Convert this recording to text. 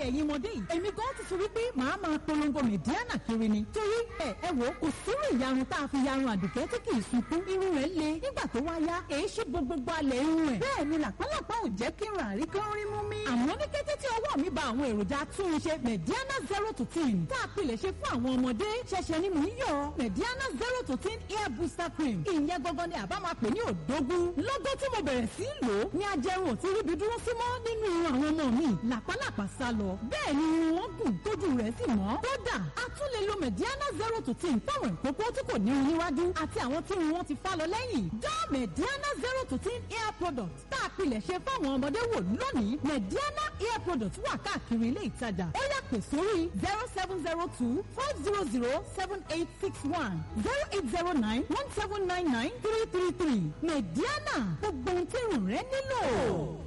ẹ̀yin ọmọdé yìí èmi gan ti sọ wípé màá máa polongo mẹ̀díánà kiri ni torí ẹ ẹ wò kò sírú ìyarun tá a fi yarun àdùkẹ́ tí kì í sunkún irun rẹ̀ le nígbà tó wá yá èyí ṣe gbogbogbò alẹ̀ irun ẹ̀ bẹ́ẹ̀ ni làpálàpá ò jẹ́ kí n rà rí kán rí mú mi. àmọ́ ní kété tí ọwọ́ mi ba àwọn èròjà túnṣe mẹ̀díánà zero to ten tá a pilẹ̀ ṣe fún àwọn ọmọdé ṣẹ̀ṣẹ̀ ni mò ń yọ mẹ̀díánà zero to ten hair booster cream ìyẹn gangan ni àbá máa pè ní òdógún lọ́gọ́ tí mo bẹ̀rẹ̀ sí í lò ó ní ajẹrun ò ti ríbi dúró sí mọ́ nínú irun àwọn ọmọ mi làpálàpá sá lọ bẹ́ẹ̀ ni irun wọn gùn tójú rẹ̀ sì mọ́ kódà a tún lè lo mẹ̀díánà zero to ten fáwọn ìkókó tí kò ní irun níwájú àti àwọn tí irun wọn ti fá lọ lẹ́yìn dá mẹ̀díánà zero to ten hair product tá a pilẹ̀ ṣe fáwọn ọmọdé wò lónìí mẹ̀díánà hair product wà káàkiri ilé ìtajà ó yá pè sórí zero seven zero two five zero zero seven eight six one zero eight zero nine one seven nine nine three three three mẹ̀díánà gbogbo ohun tí irun rẹ nílò.